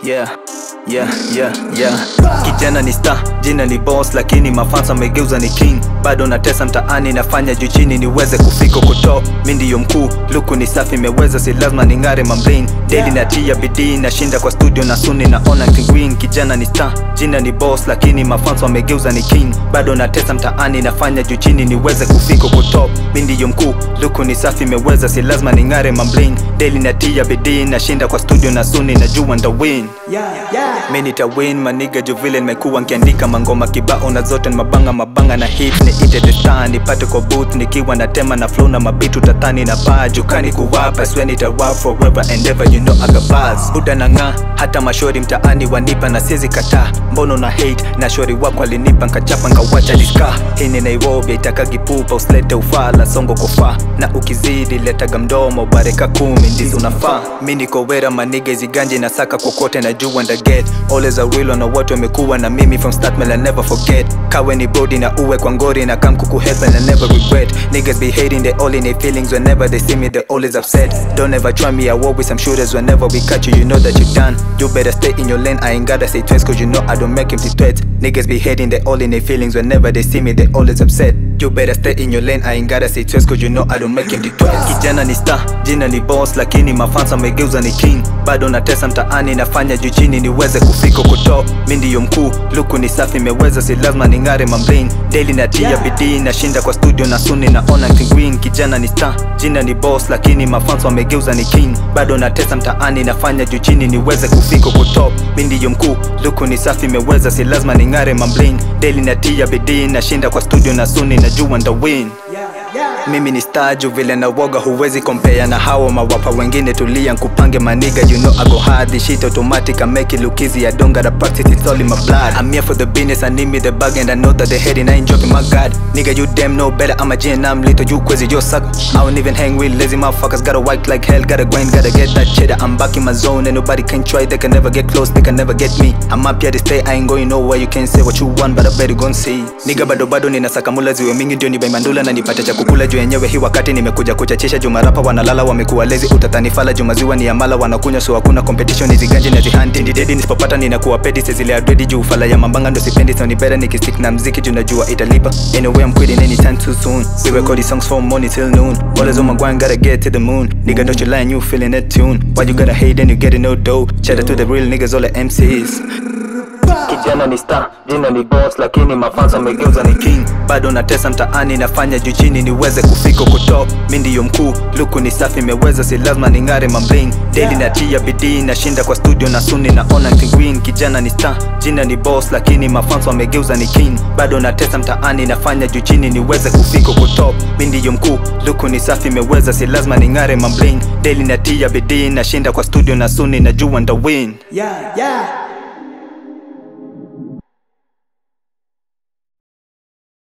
yeah yeah yeah yeah kijana ni star jina ni boss lakini mafansa amegeuza ni king bado natesa mtaani nafanya juu chini niweze kufika kuto mi ndiyo mkuu luku ni safi imeweza si lazima ning'are mamblin daily natia bidii nashinda kwa studio na suni naona kingwin kijana ni star jina ni boss lakini mafansa wamegeuza ni king bado natesa mtaani nafanya juu chini niweze kufika kuto mi ndiyo mkuu luku ni safi imeweza si lazima ning'are mamblin daily natia bidii nashinda kwa studio na suni najua ndawin Yeah, yeah. mi nitawin maniga juu vile nimekuwa nkiandika mangoma kibao na zote ni mabanga mabanga na hit ni ite the star nipate kwa booth nikiwa na tema na flow na mabitu tatani na paa jukani kuwapa swe nitawap forever and ever you know I got bars buda na ng'aa hata mashori mtaani wanipa na siezi kataa mbono na hate na shori wako alinipa nkachapa nkawacha diska hii ni Nairobi itakagi pupa usilete ufala songo kufaa na ukizidi letaga mdomo bareka kumi ndizo unafaa mi niko wera maniga iziganje na saka kokote na juu and I get always a real na watu wamekuwa na mimi from start man I never forget kawe ni body na uwe kwa ngori na kam kuku help and I never regret niggas be hating they all in their feelings whenever they see me they always upset don't ever try me I war with some shooters whenever we catch you you know that you done you better stay in your lane I ain't gotta say twice cause you know I don't make empty threats niggas be hating they all in their feelings whenever they see me they always upset you better stay in your lane I ain't gotta say twice cause you know I don't make empty threats kijana ni star jina ni boss lakini mafansa amegeuza ni king bado natesa mtaani nafanya juu chini niweze kufika kuto mi ndiyo mkuu luku ni safi imeweza si lazima ning'are mamblin daily natia bidii nashinda kwa studio na suni naona kingwin kijana ni star jina ni boss lakini mafansa wamegeuza ni king bado natesa mtaani nafanya juu chini niweze kufika kuto mi ndiyo mkuu luku ni safi imeweza si lazima ning'are mamblin daily natia bidii nashinda kwa studio na suni najua ndawin Yeah, yeah. mimi ni staju vile na woga huwezi kompea na hawa mawapa wengine tulia nkupange maniga you know I go hard this shit automatic I make it look easy I don't gotta practice it's all in my blood I'm here for the business I need me the bag and I know that they hating I ain't joking my god nigga you damn know better I'm a G and I'm little you crazy you suck I don't even hang with lazy motherfuckers gotta work like hell gotta grind gotta get that cheddar I'm back in my zone and nobody can try they can never get close they can never get me I'm up here to stay I ain't going nowhere you can say what you want but I better go and see nigga bado bado ninasaka mula ziwe mingi ndio nibai mandula na nipate cha kukula juu yenyewe hii wakati nimekuja kuchachisha jumarapa wanalala wamekuwa lezi utatanifala jumaziwa ni amala wanakunywa so hakuna competition iziganje na zihanti ndidedi nisipopata ninakuwa pedi sezile adredi juu fala ya mambanga ndo sipendi so ni bera nikistick na mziki juu najua italipa anyway I'm quitting anytime too soon we record these songs from morning till noon always on my grind gotta get to the moon nigga don't you lie and you feeling that tune why you gotta hate and you getting no dough shout out to the real niggas all the MCs kijana ni star jina ni boss lakini mafansa amegeuza ni king bado natesa mtaani nafanya juu chini niweze kufika kuto mi ndiyo mkuu luku ni safi imeweza si lazima ning'are mamblin daily natia bidii nashinda kwa studio na suni naona kingwin kijana ni star jina ni boss lakini mafansa wamegeuza ni king bado natesa mtaani nafanya juu chini niweze kufika kuto mi ndiyo mkuu luku ni safi imeweza si lazima ning'are mamblin daily natia bidii nashinda kwa studio na suni najua ndawin Yeah, yeah.